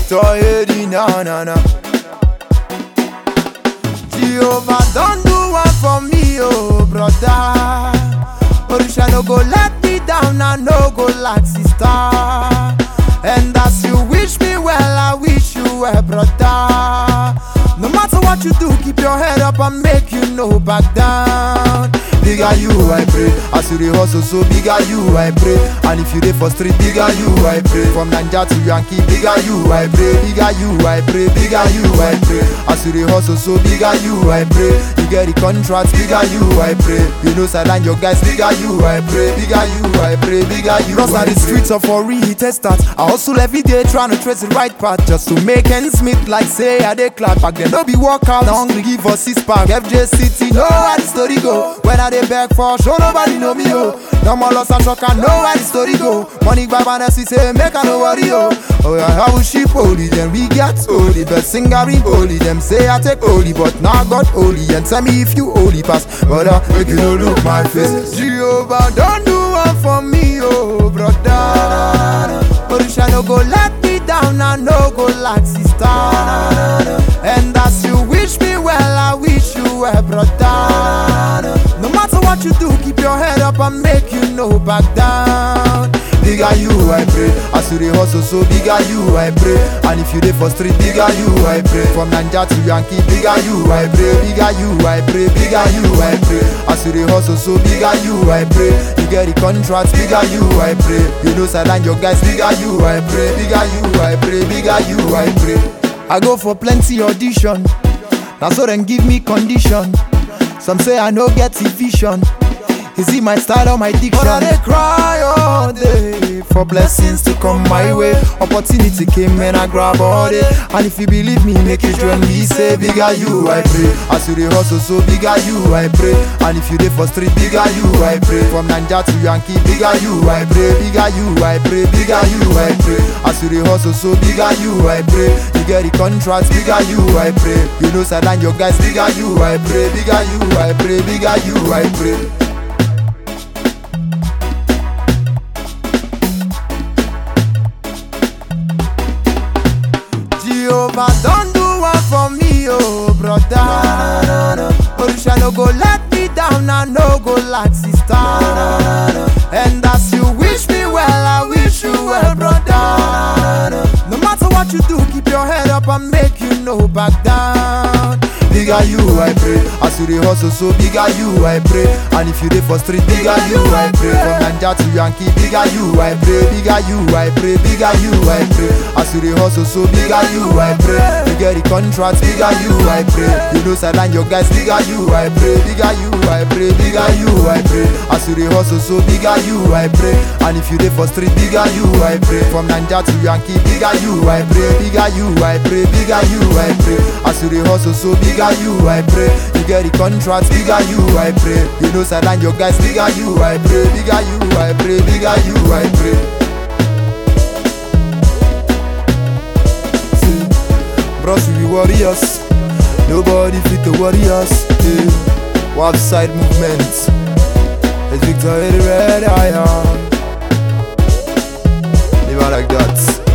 Victor Eddie, na na na. Jehovah don't do one for me, oh brother. Orisha no go let me down, I no go like sister. And as you wish me well, I wish you well, brother. No matter what you do, keep your head up and make you no back down. Bigger you, I pray. As you dey hustle, so bigger you, I pray. And if you dey for street, bigger you, I pray. From Naija to Yankee, bigger you, I pray. Bigger you, I pray. Bigger you, I pray. As you dey hustle, so bigger you, I pray. You get the contract, bigger you, I pray. You know, sideline your guys, bigger you, I pray. Bigger you, I pray. Bigger you, Cross I the streets of for real, test that. I hustle every day trying to trace the right path just to make ends meet. Like say I dey clap back then, no be workout. Now hungry give us six pack. FJ City, know how the story go. When I dey beg for show, nobody know me oh. No more loss and shock, I know how the story go. Money grab and we say make I no worry oh. Oh yeah, how she holy, then we get holy. But singer in holy, them say I take holy, but now God holy. And tell me if you holy pass, but uh, make you no look my face. Jehovah don't do one for me oh brother. Orisha no go let me down, I no go like sister. And as you wish me well, I wish you well, brother. No matter what you do, keep your head up and make you no back down. Bigger you, I pray. As you dey hustle, so bigger you, I pray. And if you dey for street, bigger you, I pray. From Naija to Yankee, bigger you, I pray. Bigger you, I pray. Bigger you, I pray. As you dey hustle, so bigger you, I pray. You get the contract, bigger you, I pray. You know, sideline your guys, bigger you, I pray. Bigger you, I pray. Bigger you, I pray. I go for plenty audition. Now so then give me condition. Some say I no get the vision. Is it my style or my diction? But I dey cry all day for blessings to come my way. Opportunity came and I grab all day. And if you believe me, make you join me. Say bigger you, I pray. As you dey hustle, so bigger you, I pray. And if you dey for street, bigger you, I pray. From Naija to Yankee, bigger you, I pray. Bigger you, I pray. Bigger you, I pray. As you dey hustle, so bigger you, I pray. You get the contract, bigger you, I pray. You know, sideline your guys, bigger you, I pray. Bigger you, I pray. Bigger you, I pray. Jehovah don't do one for me, oh brother. Orisha no go let me down, I no go like sister. And as you wish me well, I wish you well, brother. No matter what you do, keep your head up and make you no back down. Bigger you, I pray. As you dey hustle, so bigger you, I pray. And if you dey for street, bigger you, I pray. From Naija to Yankee, bigger you, I pray. Bigger you, I pray. Bigger you, I pray. As you dey hustle, so bigger you, I pray. You get the contract, bigger you, I pray. You know, sideline your guys, bigger you, I pray. Bigger you, I pray. Bigger you, I pray. As you dey hustle, so bigger you, I pray. And if you dey for street, bigger you, I pray. From Naija to Yankee, bigger you, I pray. Bigger you, I pray. Bigger you, I pray. As you dey hustle, so bigger you, I pray. You get the contract, bigger you, I pray. You know, sideline your guys, bigger you, I pray. Bigger you, I pray. Bigger you, I pray. See, bros, we be warriors. Nobody fit to worry us. Yeah. Wild side movement. It's Victor the Red Iron. Live out like that.